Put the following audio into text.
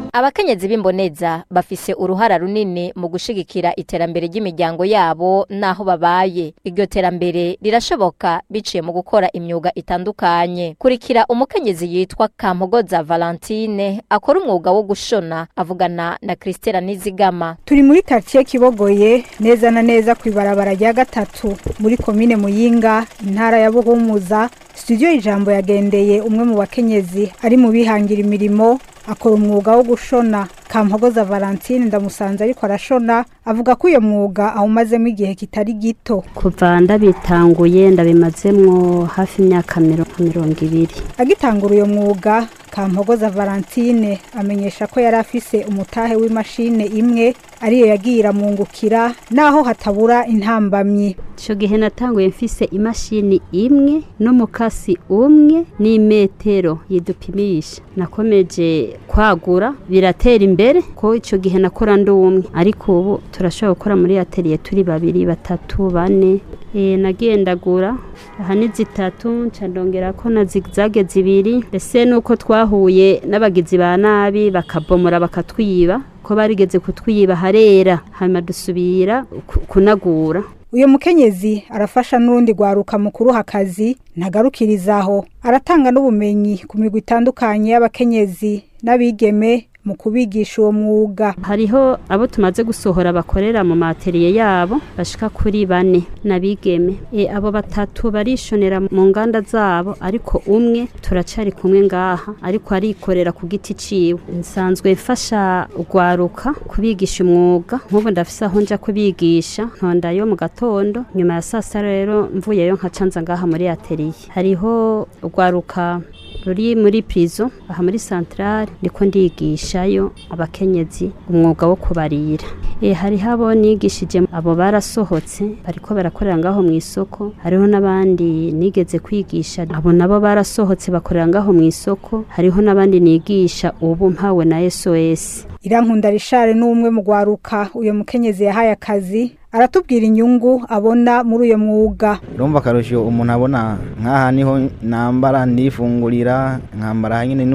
abakenyezi b'imboneza bafise uruhara runini mu gushigikira iterambere ry'imiryango yabo n'aho babaye iryo terambere rirashoboka biciye mu gukora imyuga itandukanye kurikira umukenyezi yitwa kampogoza valentine akora umwuga wo gushona avugana na christela nizigama turi muri quartier kibogoye neza na neza ku ibarabara rya gatatu muri komine muyinga intara ya buhumuza studio ijambo yagendeye umwe mu bakenyezi ari mu bihangira imirimo akora umwuga wo gushona kampogoza valentine ndamusanze ariko arashona avuga ko uyo mwuga awumazemo igihe kitari gito kuva ndabitanguye ndabimazemwo hafi imyaka mirongo ibiri agitangura uyo mwuga kampogoza valentine amenyesha ko yari afise umutahe w'imashine imwe ariyo yagiye iramwungukira naho hatabura intambamyi icyo gihe natanguye mfise imashini imwe n'umukasi umwe n'imetero yidupimisha nakomeje kwagura biratera imbere ko icyo gihe nakora ndi umwe ariko ubu turashobora gukora muri atelier turi babiri batatu bane e, nagendagura aha ni zitatu ncandongera ko na zigzage zibiri mbese nuko twahuye n'abagizi ba nabi bakabomora bakatwiba ko barigeze kutwiba harera hanyuma dusubira kunagura uyu mukenyezi arafasha n'urundi rwaruka mu kuruha akazi ntagarukirizaho aratanga n'ubumenyi ku migwi itandukanye y'abakenyezi n'abigeme mu kubigisha uwo mwuga hariho abo tumaze gusohora bakorera mu materiye yabo bashika kuri bane nabigeme e, abo batatu barishonera mu nganda zabo ariko umwe turacari kumwe ngaha ariko arikorera ku giti ciwe nsanzwe mfasha ugwaruka kubigisha umwuga nk'ubu ndafise aho nja kubigisha ntondayo mu gatondo nyuma ya sasa rero mvuyeyo nkacanza ngaha muri atelier hariho ugwaruka ruri muri prison aha muri centrale ndiko ndigishayo abakenyezi umwuga wo kubarira e, hariho abo nigishije abo barasohotse bariko barakorera ngaho mu isoko hariho n'abandi nigeze kwigisha abo nabo barasohotse bakorera ngaho mu isoko hariho n'abandi nigisha ubu mpawe na SOS irankunda rishare n'umwe mu gwaruka uyo mukenyezi yahaye akazi aratubwira inyungu abona muri uyo mwuga urumva akarusho umuntu abona nk'aha niho nambara ndifungurira nkambara nyine